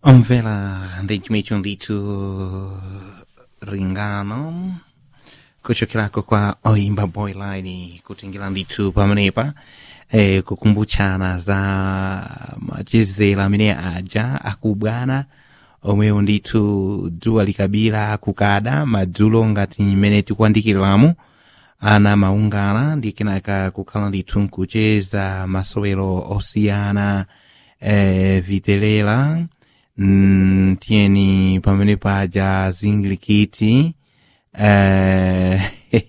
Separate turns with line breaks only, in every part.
Omvela ndechimwecho ndithu ringano kuchokerako kwa oimba boyline kutingira ndithu pamenepa eh, kukumbuchana za machezero amene aja akubwana omwewo ndithu dzuwa likabira kukada madzulo ngati mmene tikuandikiriramu ana maungana ndi kenaka kukhala ndithu nkucheza masowero osiyana eh, vitelera mm, tiyeni pamene paja zingilikiti eh,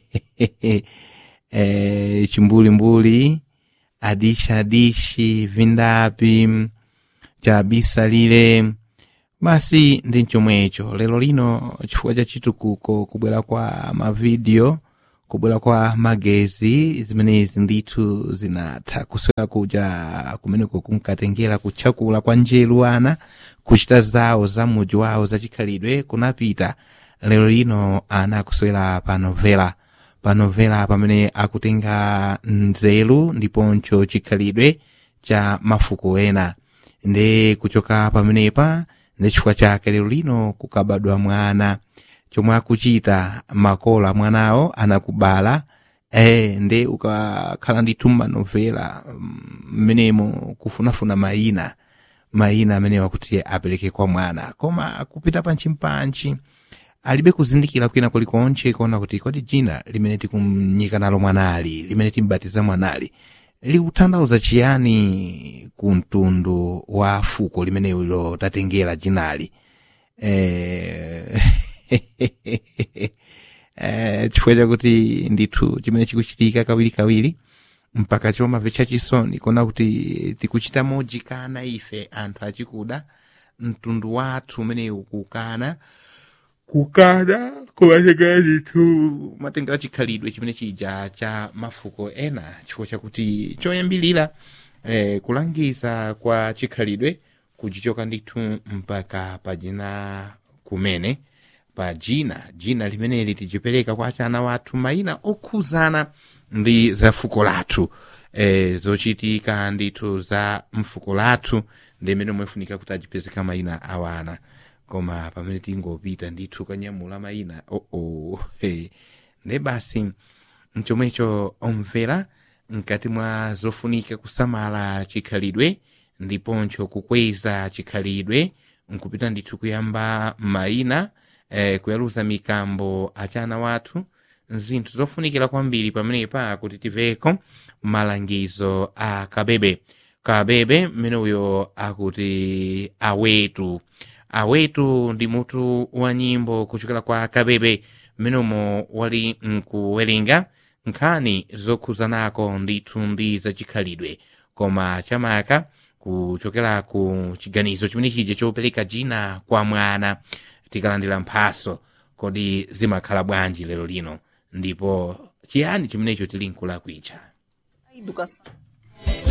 eh, chimbulimbuli adishi adishi vindapi chabisalire basi ndi chomwecho lero lino chifukwa cha chitukuko kubwera kwa mavidiyo kubwera kwa magezi zimenezi ndithu zinatha kuswera kuja kumeneko kunkatengera kutchakula kwa njeru ana kuchita zawo za muji wawo zachikhalidwe kunapita lero lino ana akuswera pa novela pa novela pamene akutenga nzeru ndiponso chikhalidwe cha mafuko ena ndi kuchoka pamenepa ndi chifukwa chake lero lino kukabadwa mwana chomwe akuchita makolo mwanawo anakubala eh ndi ukakhala ndithu manovela mmenemo kufunafuna mayina mayina amene wakuti apereke kwa mwana koma kupita panchimpanchi alibe kuzindikira kwina kulikonse kuona kuti kodi dzina limene tikumnyika nalo mwanali limene timbatiza mwanali likutanthauza chiyani ku mtundu wa fuko limenelo tatengera dzinali eh, eh, chifukwa chakuti ndithu chimene chikuchitika kawirikawiri mpaka chomamvetsa chisoni kuona kuti tikuchita mojikana ife anthu achikuda mtundu wathu umenewu kukana kukana kumatengera ndithu matengera chikhalidwe chimene chija cha mafuko ena chifukwa chakuti choyambilira eh, kulangiza kwa chikhalidwe kuchichoka ndithu mpaka pajina kumene pa jina jina limeneli tichipereka kwa achana wathu mayina okhuzana ndi za fuko lathu e, zochitika ndithu za mfuko lathu ndi imene mwefunika kuti achipezeka mayina awana koma pamene tingopita ndithu kanyamula mayina oo oh -oh. hey. ndi basi mchomwecho omvera mkati mwa zofunika kusamala chikhalidwe ndiponso kukweza chikhalidwe nkupita ndithu kuyamba mayina eh, kuyaluza mikambo achana wathu zinthu zofunikira kwambiri pamenepa kuti tiveko malangizo a kabebe kabebe mmene uyo akuti awetu awetu ndi mutu wa nyimbo kuchokera kwa kabebe mmenemo wali nkuwerenga nkhani zokhuzanako ndithu ndi zachikhalidwe koma chamaka kuchokera ku chiganizo chimene chija chopereka jina kwa mwana tikalandira mphaso kodi zimakhala bwanji lero lino ndipo chiyani chimenecho tili nkulakwitcha
A educação.